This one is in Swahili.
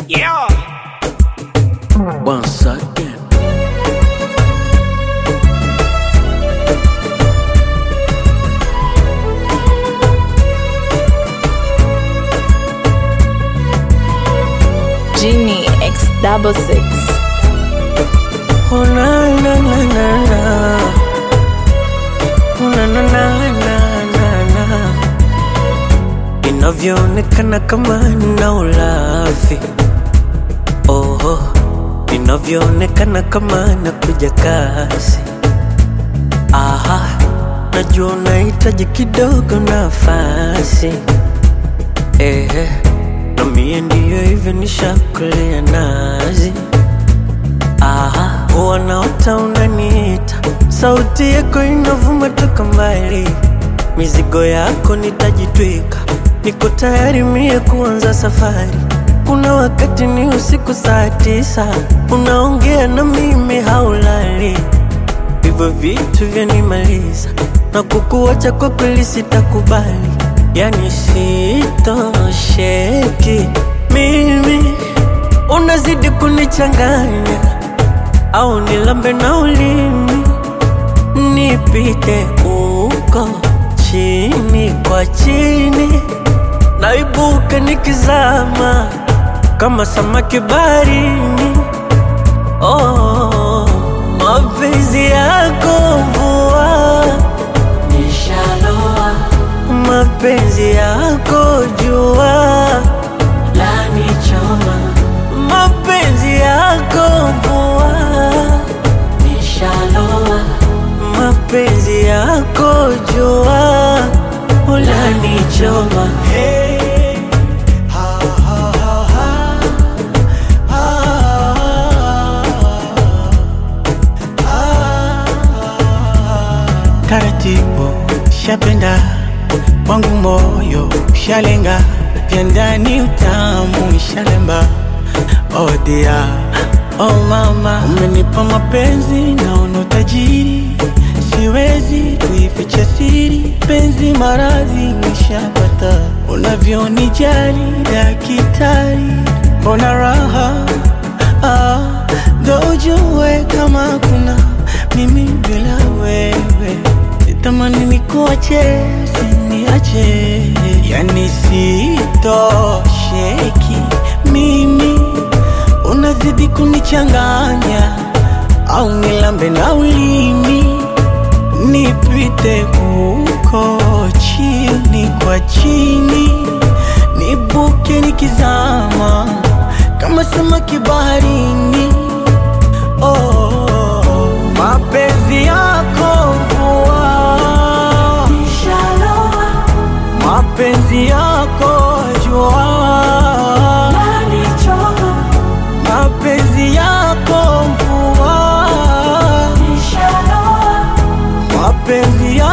Yeah. Once again. Genie X double six. Oh na na na na na. Oh na na na na na na. Inavyoonekana kama nina ulafi. Oh, inavyoonekana kama nakuja kasi. Aha, najua unahitaji kidogo nafasi. Ehe, na mie ndiyo hivyo nishakulea nazi. Aha, wanaota unaniita, sauti yako inavuma toka mbali, mizigo yako nitajitwika, niko tayari mie kuanza safari. Kuna wakati ni usiku saa tisa, unaongea na mimi haulali, hivyo vitu vyanimaliza na kukuacha kwa kweli sitakubali, yani sitosheki mimi, unazidi kunichanganya au nilambe na ulimi nipite uko chini kwa chini, naibuka nikizama kama samaki baharini. Oh, mapenzi yako mvua nishaloa, mapenzi yako jua lanichoma, mapenzi yako mvua nishaloa, mapenzi yako jua ulanichoma. Hey. taratibu shapenda wangu moyo shalenga vya ndani utamu shalemba oh dear, oh mama umenipa mapenzi naona utajiri siwezi kuificha siri penzi maradhi nishapata unavyonijali dakitari mbona raha ah, ndo ujue kama kuna mimi bila wewe sitamani nikuache siniache yani sitosheki mimi unazidi kunichanganya au nilambe na ulimi nipite huko chini kwa chini nibuke nikizama kama samaki baharini oh, mapenzi yako mvua mapenzi yako jua mapenzi yako mvua mapenzi